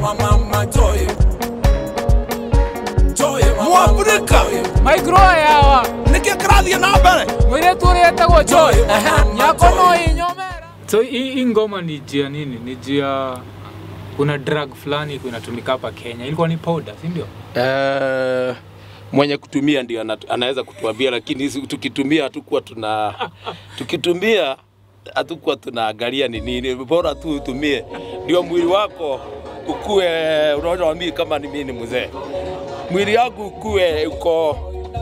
mwafrika maigro yawa nĩkĩ kĩrathiĩ na mbere mũirĩtu ũrĩa etagwo joy Ehe. nyako no inyomera so hii hii ngoma ni jia nini ni jia kuna drug fulani ilikuwa inatumika hapa kenya ilikuwa ni powder si ndio Eh, mwenye kutumia ndio ana- anaweza kutuambia, lakini sisi tukitumia hatukuwa tuna tukitumia hatukuwa tunaangalia ni nini, bora tu utumie, ndio mwili wako ukue. Unaona mimi kama ni mimi ni mzee, mwili wangu ukue uko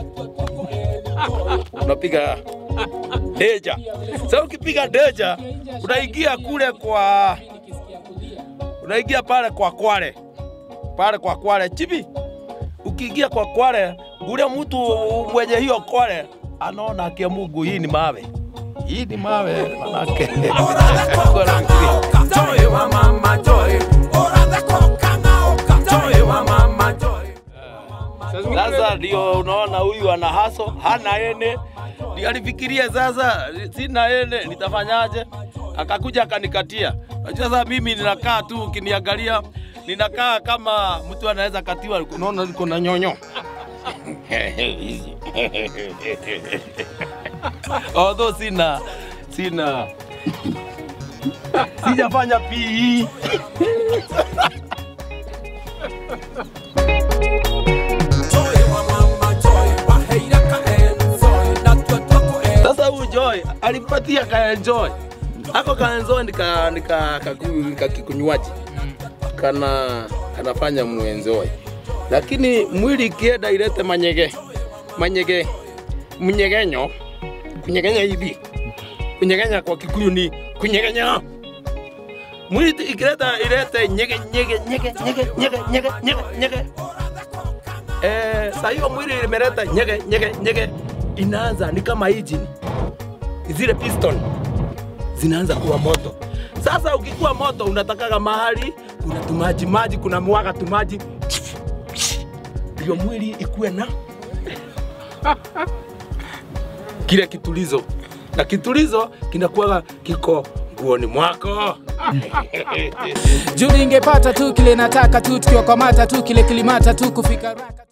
unapiga deja. Sasa ukipiga deja unaingia kule kwa unaingia pale kwa Kwale pale kwa Kwale chibi ukiingia kwa Kwale, ule mtu mwenye hiyo Kwale anaona akia Mungu, hii ni mawe, hii ni mawe manake Sasa ndio unaona huyu ana haso, hana ene, ndio alifikiria sasa, sina ene nitafanyaje? Akakuja akanikatia. Unajua sasa mimi ninakaa tu, ukiniangalia ninakaa kama mtu anaweza katiwa, unaona niko na nyonyo although sina sina sijafanya PE Sasa huyu Joy alipatia ka enjoy. Ako ka enjoy nika nika kaku- kakikunywaji. Kana kanafanya muenjoy. Lakini mwili ikienda ilete manyege. Manyege. Mnyegenyo. Kunyegenya hivi. Kunyegenya kwa Kikuyu ni kunyegenya. Mwili ikileta ilete nyege nyege nyege nyege nyege nyege nyege nyege. Eh, saa hiyo mwili imeleta nyege nyege nyege inaanza ni kama engine zile piston zinaanza kuwa moto. Sasa ukikuwa moto, unatakaga mahali kuna tumaji maji, kuna mwaga tumaji, ndio mwili ikuwe na kile kitulizo, na kitulizo kinakuwaga kiko nguoni mwako. juu ningepata tu kile nataka tu tukiwa kwa mata tu kile kilimata tu kufika raka